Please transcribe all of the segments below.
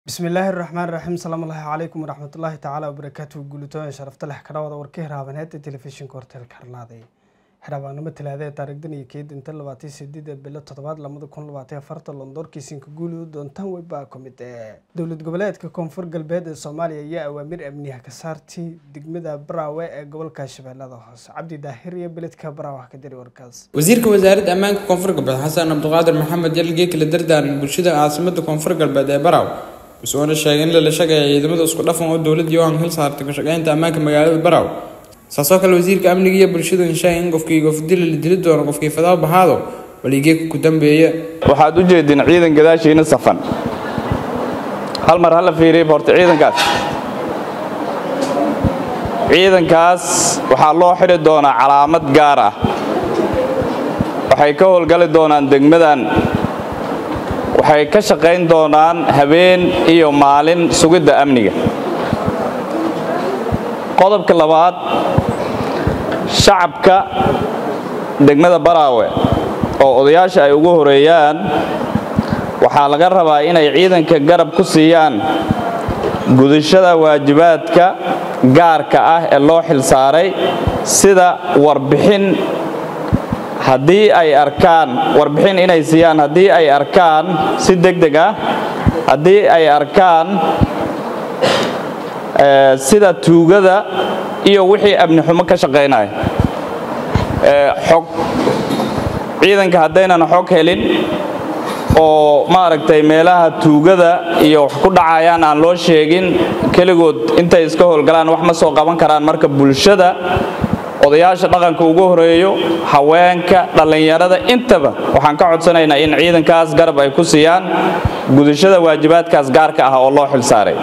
bismillaahi raxmaan raxiim salaamullaahi calaykum waraxmatullaahi tacaala wabarakaatuhu guulitooyin sharafta leh kadhawada warka hiraabaneed ee telefishinka horteelka harlaaday xiraabaanimo talaada ee taarikhdan iyo keed inta labaatan sideed ee bilo toddobaad lamada kun labaatan afarta londoorkiisinka guulidu doontaan weybaa ka mid ee dowlad goboleedka koonfur galbeed ee soomaaliya ayaa awaamir amniha ka saartay degmada baraawe ee gobolka shabeellada hoose cabdi daahir iyo beledka baraawe ka diri warkaas wasiirka wasaaradda ammaanka koonfur galbeed xasan cabdiqaadir maxamed yalgee kala dardaaran bulshada caasimada koonfur galbeed ee baraaw wuxuuna sheegay in lala shaqeeya ciidamada isku dhafan oo dowladda yohan hil saartay ka shaqeynta ammaanka magaalada baraaw saasoo kale wasiirka amniga iyo bulshadu inshaay in qofkii gofdila la dili doono qofkii fadaal bahaado waligeeka ku dambeeya waxaad u jeedin ciidan gadaashiina safan hal mar hala fiiriya horta ciidankaas ciidankaas waxaa loo xidhi doonaa calaamad gaar ah waxay ka howlgali doonaan degmadan waxay ka shaqayn doonaan habeen iyo maalin sugidda amniga qodobka labaad shacabka degmada baraawe oo odayaasha ay ugu horeeyaan waxaa laga rabaa inay ciidanka garab ku siiyaan gudashada waajibaadka gaarka ah ee loo xilsaaray sida warbixin haddii ay arkaan warbixin inay siiyaan haddii ay arkaan si deg deg ah haddii ay arkaan sida tuugada iyo wixii amni xumo ka shaqaynaya xog ciidanka haddaynan xog helin oo maaragtay meelaha tuugada iyo wax ku dhacayaan aan loo sheegin keligood intay iska howlgalaan wax ma soo qaban karaan marka bulshada odayaasha dhaqanka ugu horeeyo haweenka dhallinyarada intaba waxaan ka codsanaynaa in ciidankaas garab ay ku siiyaan gudashada waajibaadkaas gaarka ah oo loo xilsaaray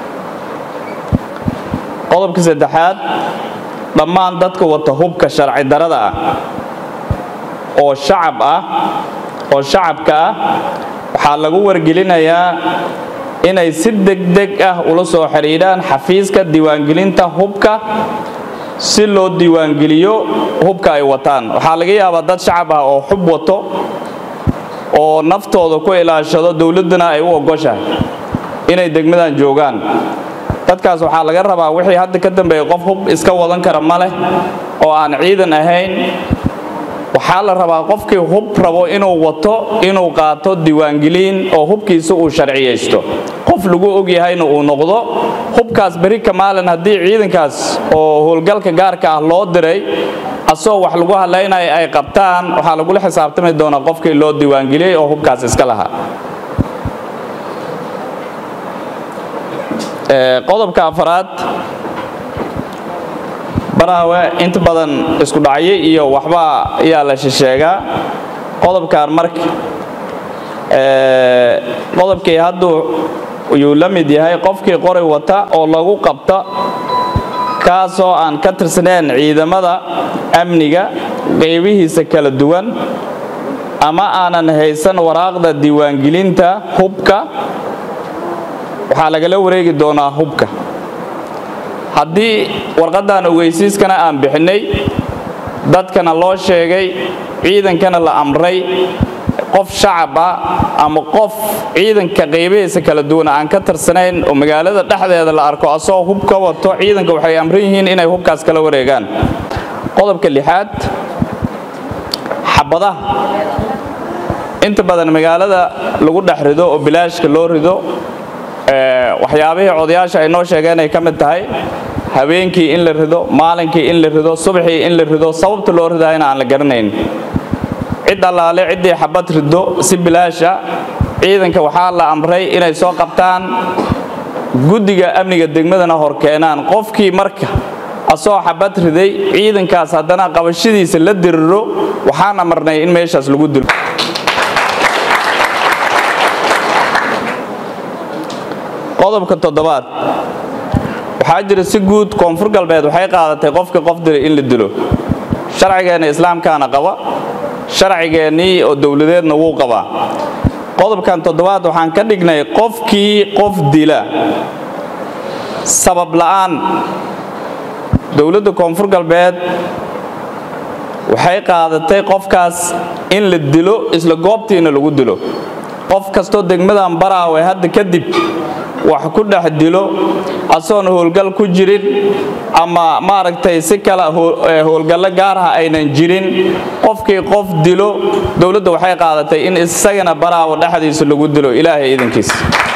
qodobka saddexaad dhammaan dadka wata hubka sharci darada ah oo shacab ah oo shacabka ah waxaa lagu wargelinayaa inay si degdeg ah ula soo xidhiidhaan xafiiska diiwaangelinta hubka si loo diiwaangeliyo hubka ay wataan waxaa laga yaabaa dad shacab ah oo xub wato oo naftooda ku ilaashado dowladdana ay u ogoshahay inay degmadan joogaan dadkaas waxaa laga rabaa wixii hadda ka dambeeya qof hub iska wadan kara ma leh oo aan ciidan ahayn waxaa la rabaa qofkii hub rabo inuu wato inuu qaato diiwaangeliin oo hubkiisa uu sharciyaysto qof lagu ogyahayna uu noqdo hubkaas beri ka maalin haddii ciidankaas oo howlgalka gaarka ah loo diray asoo wax lagu hadlaynaya ay qabtaan waxaa lagula xisaabtami doonaa qofkii loo diiwaangeliyey oo hubkaas iska lahaa qodobka afaraad baraawe inta badan isku dhacyo iyo waxba ayaa la shisheegaa qodobkan marka qodobkii hadduu yuu la mid yahay qofkii qoray wata oo lagu qabta kaasoo aan ka tirsaneyn ciidamada amniga qaybihiisa kala duwan ama aanan haysan waraaqda diiwaangelinta hubka waxaa lagala wareegi doonaa hubka haddii warqaddan ogeysiiskana aan bixinnay dadkana loo sheegay ciidankana la amray qof shacab ah ama qof ciidanka qaybihiisa kala duwan aan ka tirsanayn oo magaalada dhexdeeda la arko asoo hub ka wato ciidanka waxay amran yihiin inay hubkaas kala wareegaan qodobka lixaad xabadaha inta badan magaalada lagu dhex rido oo bilaashka loo rido waxyaabihii odayaasha ay noo sheegeen ay ka mid tahay habeenkii in la rido maalinkii in la rido subaxii in la rido sababta loo ridayana aan la garanayn cid allaale ciddii xabad rido si bilaasha ciidanka waxaa la amray inay soo qabtaan guddiga amniga degmadana hor keenaan qofkii marka asoo xabad riday ciidankaas haddana qabashadiisa la diriro waxaan amarnay in meeshaas lagu dilo qodobka toddobaad waxaa jira si guud koonfur galbeed waxay qaadatay qofka qof dilay in la dilo sharcigeenna islaamkaana qaba sharcigeennii oo dowladeedna wuu qabaa qodobkan toddobaad waxaan ka dhignay qofkii qof dila sabab la'aan dowladda koonfur galbeed waxay qaadatay qofkaas in la dilo isla goobtiina lagu dilo qof kastoo degmadan baraawe hadda kadib wax ku dhex dilo asoon howlgal ku jirin ama maaragtay si kale howlgallo gaaraha aynan jirin qofkii qof dilo dowladda waxay qaadatay in isagana baraawo dhexdiisa lagu dilo ilaahay idankiisa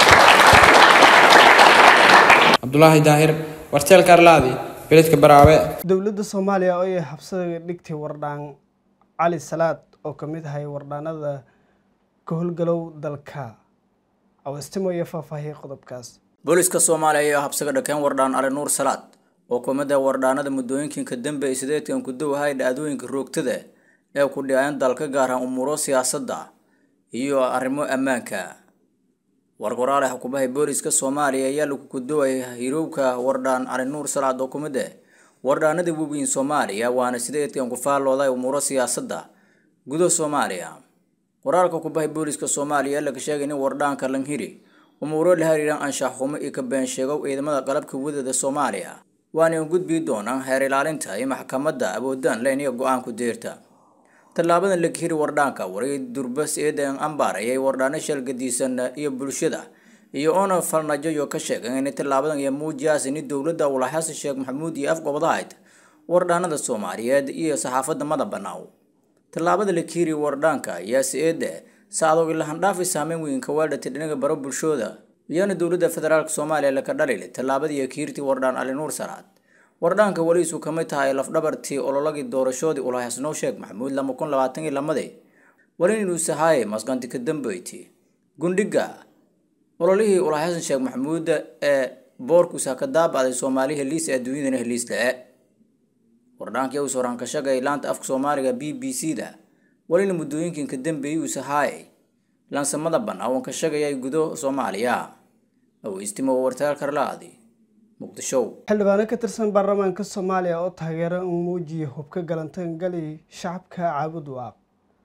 cabdulaahi daahir warteel karlaadi beledka baraawe dowladda soomaaliya oo ay habsada dhigtay wardhaan cali salaad oo ka mid ahay wardhaanada ka howlgalow dalka awastimo iyo faahfaahiyay qodobkaas booliska soomaaliya ayaa habsaga dhakeen wardhaan ali nuur salaad oo ka mid ah wardhaanada muddooyinka dambe ay sideedkan ku dowahay dhacdooyinka roogtada ee ku dhiceen dalka gaaraan umuuro siyaasadda iyo arrimo ammaanka wargoraale xukumaha booliska soomaaliya ayaa lagu kudowaya hirowka wardhaan cali nuur salaad oo kumid ah wardhaanada waaweyn soomaaliya waana sideedkan ku faallooday umuuro siyaasadda gudaha soomaaliya waraalka kubahay booliska soomaaliya laga sheegay in wardhaanka langhiri umuuro la xiriiraan anshax xumo iyo ka been sheegow ciidamada qalabka wadada soomaaliya waana gudbi doonaan heer ilaalinta iyo maxkamadda awoodaan leyniga go-aanku deerta tallaabadan laga hiri wardhaanka waray durbas eedan ambaar ayay wardhaano shalgadiisan iyo bulshada iyo oona falnajayo ka sheegay in tallaabadan iyo muujiyaas in dowladda ula xasan sheekh maxamuud iyo afgobadahayd wardhaanada soomaaliyeed iyo saxaafadda mada banaaw tallaabada la kiiri wardhaanka ayaa si-eede saadog ilahandhaafi saameyn weyn ka waadhatay dhinaga baro bulshooda iyana dowladda federaalk soomaaliya laka dhalile tallaabadii kiirtii wardhaan ali nuur salaad wardhaanka weliisu ka mid tahay lafdhabartii ololagii doorashoodii ulahasnow sheekh maxamuud lama kun labaatan iyo lamadii weli inuu sahaaye masqanti ka dambeyti gundhiga ololihii ulahasan sheekh maxamuud ee boorkuusa ka daabacday soomaali heliis ee adduunyadana heliis le-e wardhaankii uu sooraan ka shagay laanta afka soomaaliga b b c da welina muddooyinkan ka dambeeyey uu sahaayay laansamada banaawan ka shagayay gudo soomaaliya aweystimo wartaal karlaadi muqdisho xildhibaano ka tirsan baarlamaanka soomaaliya oo taageera uu muujiya hubka galantaangali shacabka caabud waaq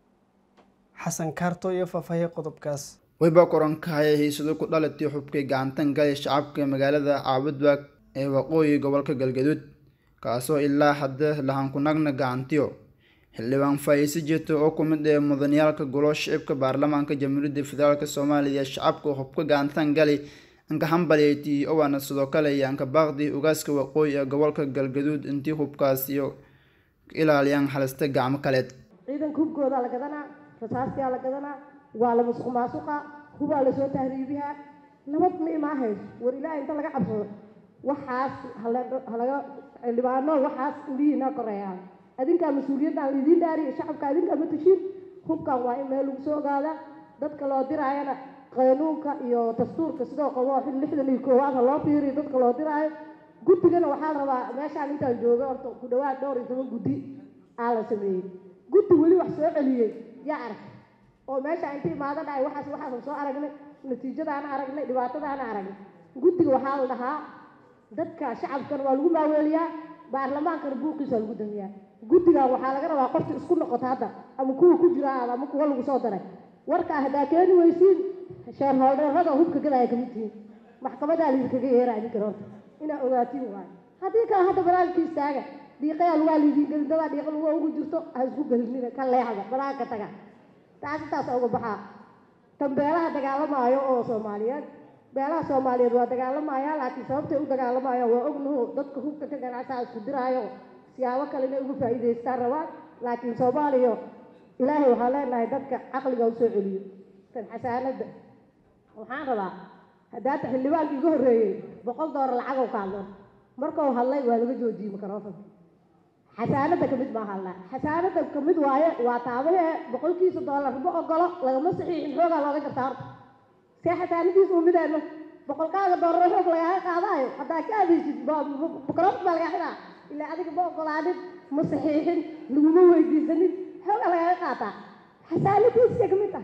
xasan kaarto iyo faahfaahiyay qodobkaas wayba korankahaya hiisado ku dhalatay xubkay gacantan galay shacabka magaalada caabudbaag ee waqooyi gobolka galgaduud kaasoo ilaa hadda lahankunagna gacantiyo xildhibaan faa'iise jeeto oo ku mid ee mudaniyaalka golo shicibka baarlamaanka jamhuuriyadda federaalk soomaaliya shacabka hubka gacantan galay anka hambalyeyti owaana sidoo kale iyo anka baaqdi ugaaska waqooyi ee gobolka galgaduud intii hubkaas iyo ilaaliyaan halista gacmo kaleed ciidanka hubkoodaa la gadanaa rasaastaa la gadanaa waa la musuq maasuqa hubaa lasoo tahriibihaa nabad ma imaahayso war ilaahay inta laga cabsado waxaas halaga xildhibaano waxaas indhihiina koreeyaan adinkaa mas-uuliyaddan laidiin dhaariyo shacabka adinkaa ma tashiin hubkan waa in meel lagu soo ogaadaa dadka loo diraayana qanuunka iyo dastuurka sidoo qabo lixdan iyo koowaad ha loo fiiriyo dadka loo diraayo guddigana waxaa la rabaa meeshaan intaan jooga horta ku dhawaad dhowr iyo toban guddi aa la sameeyey guddi weli wax soo celiyey yaa arag oo meesha inta imaado dhacay waxaas waxaasan soo aragnay natiijadaana aragnay dhibaatadaana aragnay guddiga waxaa la dhahaa dadka shacabkan waa lagu maaweeliyaa baarlamaankana buuqiisa lagu damiyaa guddigan waxaa laga rabaa qofka isku noqota hadda ama kuwa ku jira ama kuwa lagu soo daray warkaa haddaa keeni weysiin sheerholdheerada hubka gadaya kamid tihiin maxkamadaa laydinkaga yeera idinkan horta inaa ogaatiin waayo haddii kale hadda banaanka istaaga dhiiqayaa lugaa laydiin gelin dadaa dhiiqa luga ugu jirto ha isku gelinina ka leexda banaanka taga taas intaas uga baxaa tan beelaha dagaalamaayo oo soomaaliyeed beelaha soomaaliyeed waa dagaalamaya laakiin sababtay u dagaalamayaan waa ognuhu dadka hubka ka ganacsaa isku diraayo siyaabo kale inay uga faa'iidaystaan rabaan laakiin soomaaliya ilaahay waxaan leenahay dadka caqliga u soo celiyo tan xasaanadda waxaan rabaa haddaata xildhibaanka iga horreeyey boqol doolar lacag oo ka hadlo markuu hadlay waa laga joojiyey microfonka xasaanadda ka mid maaha hadlaa xasaanadda ka mid waaye waa taabahee boqolkiisa doolar ma ogolo lagama saxiixin xoogaa looga jartaa horta see xasaanadiisa u mideeno boqolkaaga doolar xoog lagaaga qaadaayo haddaa ka adeysid microfon baa lagaa xidhaa ilaa adiga ma ogolaanin ma saxiixin laguma weydiisanin xoogaa lagaaga qaataa xasaanadiisa ka mid ah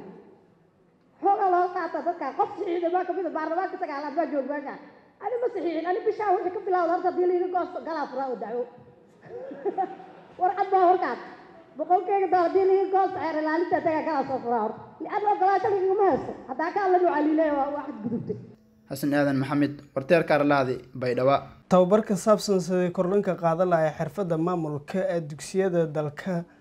xoogaa looga qaata dadka qof saxiixda baa kamid a baarlamaanka sagaalaad baa joog meesha ani ma saxiixin ani bishaa wixii ka bilawda horta hadii laiga goosto galaa furaa oo dacwo warcad baa horkaas boqolkeyga doolar hadii laiga goosto xeer ilaalinta tagaa galaa soo furaa horta lianna ogolaasha lagagama haysto haddaa ka alla nucaliiley waa waxad gudubtay xasan aadan maxamed warteerka arlaadi baydhaba tababar ka saabsan sidii kordhinka qaadan lahay xirfadda maamulka ee dugsiyada dalka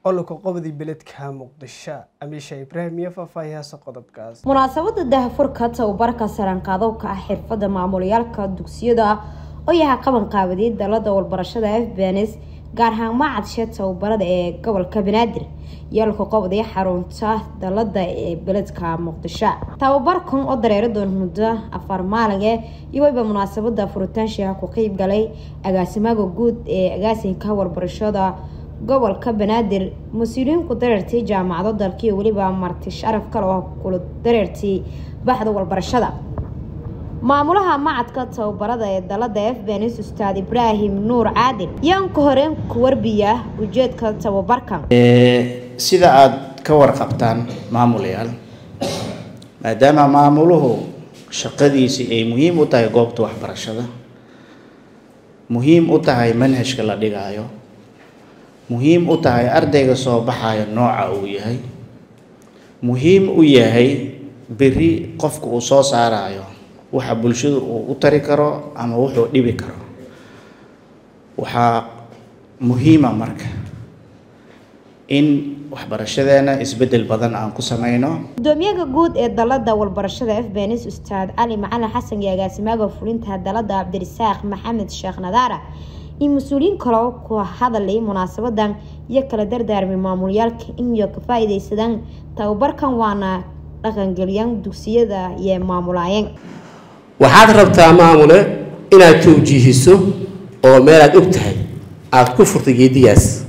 ololka qobodii beledka muqdisho amiisha ibraahim iyo faahfaahiyaasa qodobkaas munaasabada dahafurka tababarka saranqaadowka ah xirfada maamulayaalka dugsiyada oo yahay qaban qaabadeed dalada walbarashada f bns gaar ahaan macadshe tababarada ee gobolka banaadir yeelka qobday xarunta dalada ee beledka muqdisho tababarkan oo dareero doon muddo afar maalinge iyo wayba munaasabada furitaanshiha ku qeyb galay agaasimaha guud ee agaasinka warbarashada gobolka banaadir mas-uuliyiinku dareertii jaamacado dalka iyo weliba marti sharaf kale oo kula dareertii baxda walbarashada maamulaha macadka tababarada ee dalada f bns ustaad ibraahim nuur caadil yaan ka horeen ku warbiya ujeedka tababarkan sida aada ka warqabtaan maamulayaal maadaama maamuluhu shaqadiisii ay muhiim u tahay goobta waxbarashada muhiim u tahay manhajka la dhigaayo muhiim u tahay ardayga soo baxayo nooca uu yahay muhiim u yahay beri qofka uu soo saarayo waxa bulshadu uu u tari karo ama wuxuu dhibi karo waxaa muhiima marka in waxbarashadeena isbeddel badan aan ku sameyno gudoomiyaha guud ee dalada walbarashada f bns ustaad cali macalin xasan iyo agaasimaha fulinta dalada cabdirisaaq maxamed sheekh nadaara iyo mas-uuliyiin kale oo ku hadalay munaasabadan iyo kala dardaarmay maamulyaalka inyo ka faa-ideysadaan tababarkan waana dhaqangeliyaan dugsiyada iyo maamulaayeen waxaad rabtaa maamule inaad towjiihiso oo meelaad og tahay aada ku furtay geedigaas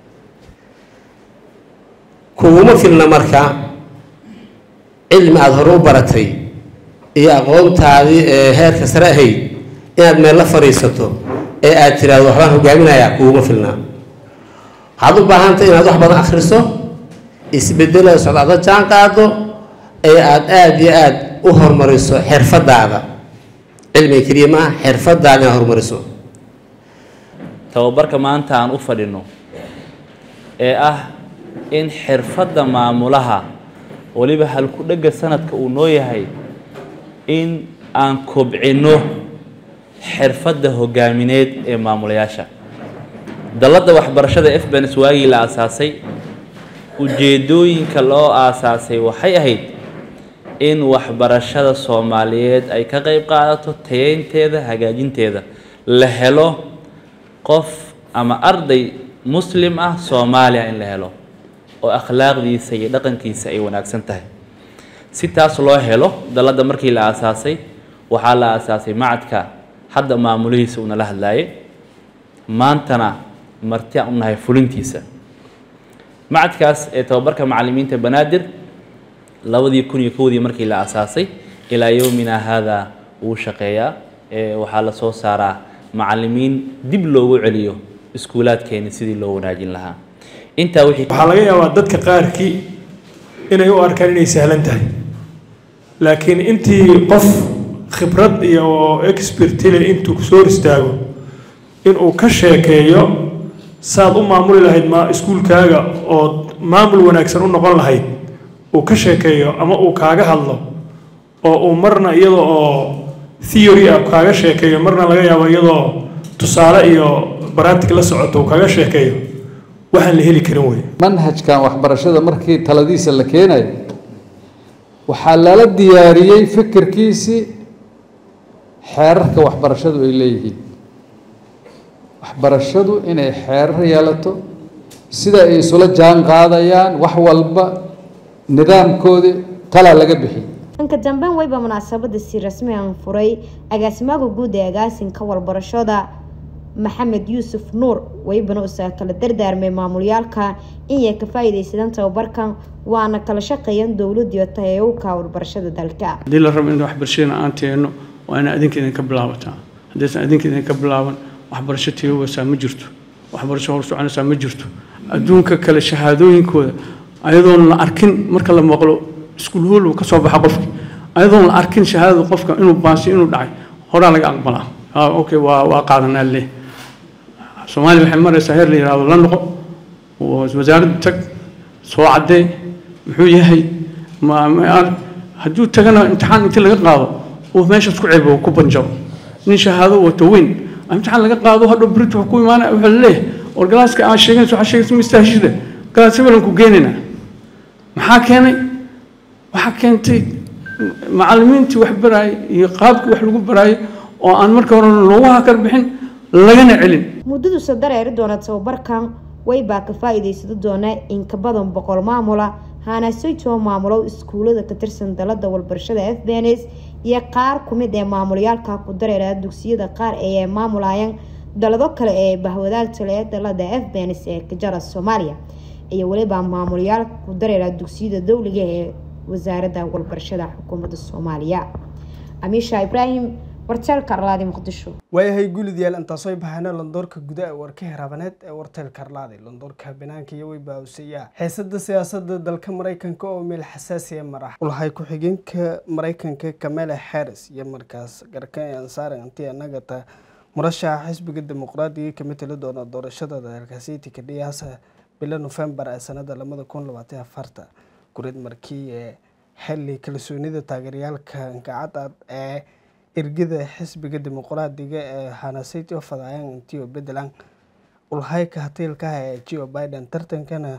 kuguma filna marka cilmi aada hore u baratay iyo aqoontaadii ee heerka sare ahayd inaad meel la fadhiisato ee aada tiraahdo waxbaan hogaaminayaa kuguma filnaa waxaad u baahantay inaad wax badan akhriso isbedelada socdaada jaan qaado ee aada aada iyo aada u horumariso xirfadaada cilmiga keliya maaha xirfadaada inaad horumariso tababarka maanta aan u fadhino ee ah in xirfadda maamulaha weliba halku-dhegga sanadka uu noo yahay in aan kobcino xirfadda hogaamineed ee maamulayaasha dalladda waxbarashada f bens waagii la aasaasay ujeedooyinka loo aasaasay waxay ahayd in waxbarashada soomaaliyeed ay ka qeyb qaadato tayeynteeda hagaajinteeda la helo qof ama arday muslim ah soomaaliya in la helo oo akhlaaqdiisa iyo dhaqankiisa ay wanaagsan tahay si taas loo helo dalladda markii la aasaasay waxaa la aasaasay macadka hadda maamulihiisa uunala hadlaayay maantana marti aan u nahay fulintiisa macadkaas ee tababarka macalimiinta banaadir labadii kun iyo kowdii markii la aasaasay ilaa yowmina haadaa wuu shaqeeyaa ee waxaa la soo saaraa macalimiin dib loogu celiyo iskuulaadkeeni sidii loo wanaajin lahaa intaa wixii waxaa laga yaabaa dadka qaarkii inay u arkaan inay sahlan tahay laakiin intii qof khibrad iyo expertile intuu kusoo hor istaago inuu ka sheekeeyo saad u maamuli lahayd ma iskuulkaaga oo maamul wanaagsan u noqon lahayd uu ka sheekeeyo ama uu kaaga hadlo oo uu marna iyada oo theory ah kaaga sheekeeyo marna laga yaabo iyadoo tusaale iyo baraatig la socoto uu kaaga sheekeeyo waxaan la heli karin wey manhajkan waxbarashada markii taladiisa la keenayo waxaa lala diyaariyey fikirkiisii xeerarka waxbarashadu ay leeyihiin waxbarashadu inay xeerar yeelato sida ay isula jaan qaadayaan wax walba nidaamkoodii talaa laga bixiyey dhanka dambeyn wayba munaasabada si rasmi aan furay agaasimaha guud ee agaasinka walbarashada maxamed yuusuf nuur waybana usaa kala dardaarmay maamulyaalka inay ka faa-ideysadaan tababarkan waana kala shaqeeyaan dowladiyo tayowka warbarashada dalka haddii la rabo in waxbarashadana aan teeno waa ina adinka idinka bilaabataa haddaysan adinka idinka bilaaban waxbarasho tiyowaysaa ma jirto waxbarasho hor soconaysaa ma jirto adduunka kale shahaadooyinkooda ayadoon la arkin marka la maqlo iskuul hool ka soo baxa qofki ayadoon la arkin shahaadada qofka inuu baasi inuu dhacay horaa laga aqbalaa okay waa waa qaadanaa leh soomaaliya waxay maraysaa heer la yihahdo la noqo wasaaradda tag soo caddee muxuu yahay ma hadduu tagana imtixaan intii laga qaado uu meeshaas ku ceebo ku banjaro nin shahaado wato weyn imtixaan laga qaado hadhow brit wuxuu ku imaanaya wuxuu leeyahay war galaaska aa sheeganaysa waxaa sheegaysa ma istaahishida gaasibalan ku geenaynaa maxaa keenay waxaa keentay macallimiintii wax baraayay iyo qaabkii wax lagu baraayay oo aan marka hore loogaha kala bixin lagana celin muddadu dareeri doona tababarkan waybaa ka faa-iideysado doona in ka badan boqol maamula haanaasaytoo maamulo iskuulada ka tirsan dalada walbarashada f b n s iyo qaar kumid ee maamulayaalka ku dareera dugsiyada qaar ee maamulayaan dalado kale ee bahwadaagta leh dalada f b n s ee kajara soomaaliya iyo weliba maamulayaal ku dareera dugsiyada dowliga ee wasaaradda walbarashada xukuumadda soomaaliya amiisha ibraahim warteelka arlaadi muqdisho waayahay guulidyaal intaasoo bahana londoorka guda ee warka hiraabaneed ee warteelka arlaadi londoorka banaanka iyo weybaawsiyaa xiisada siyaasada dalka mareykanka oo meel xasaasiya marax ulahay ku-xigeenka mareykanka kamela harris iyo markaas garkan ansaaran anti anagata murashaxa xisbiga dimuqraadiga ka matali doona doorashada dalkaasiti kadhiyaasa bilo nofembar ee sanada lamada kun labaatan afarta gurid markii ee xili kalsoonida taageerayaalka gacad ee ergada xisbiga dimuqraadiga ee hanasiti oo fadayaan intio bedelan ulhayka hatiilkaha ee geo biden tartankana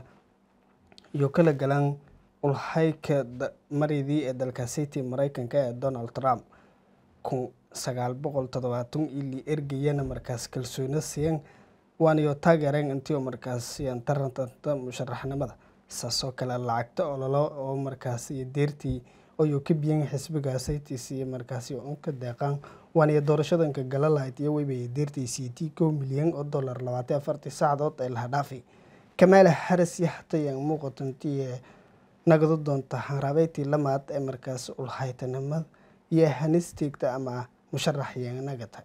iyo kala galan ulhayka maridii ee dalkaasiti mareykanka ee donald trump kun sagaal boqol todobaatan ili ergayana markaas kalsooni siyan waaniyo taageereen intio markaas siyan tarantanta musharaxnimada saasoo kale lacagta ololo oo markaas iyo deertii ayuu ka biyan xisbiga saytis iyo markaasi unka deeqaan waaniyo doorashadanka galalayd iyo weybay deertii c t kow milyan oo dollar labaatan afartii saacadood ee laha dhaafay kamaala haris iyo hatayaan muuqatantii nagado doonta hanraabeyti lamaad ee markaas ulhaytanimada iyo hanisteegta ama musharax yanagata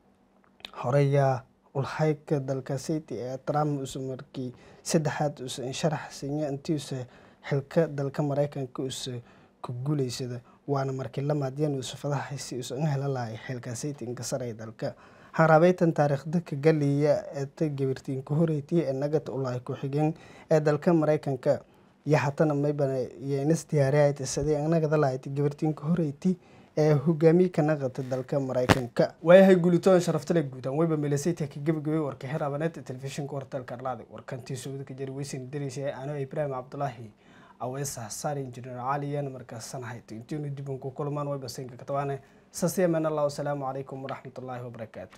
horeyaa ulhayka dalka city ee trump usa markii saddexaad usa insharax siinya intiisa xilka dalka mareykanka usa ku guuleysada waana markii lamaadyan usa fadahaisi usa in hela lahay xilka city inkasaray dalka harabeytan taariikhda ka galiya eeta gabirtiin ku horeyti ee nagata ulahay ku-xigeen ee dalka mareykanka iyo hatana maybana iyo inas diyaariyayti sidii nagada lahayti gabirtiin ku horeyti ee hogaamiye ka naqata dalka mareykanka waayahay guulitoon sharaftale guudan weyba melasayta ka gebagabay warka xiraabaneed telefishinka wartalka arlaadi warkantii sowda ka jari weysan dareysay anoo ibraahim cabdulaahi aweesa saar injineer caliyan markaasan hayto intiinu dibanku kulmaan weyba saynka katawaane sasiyaman allah wasalaamu calaykum waraxmatullaahi wabarakaatu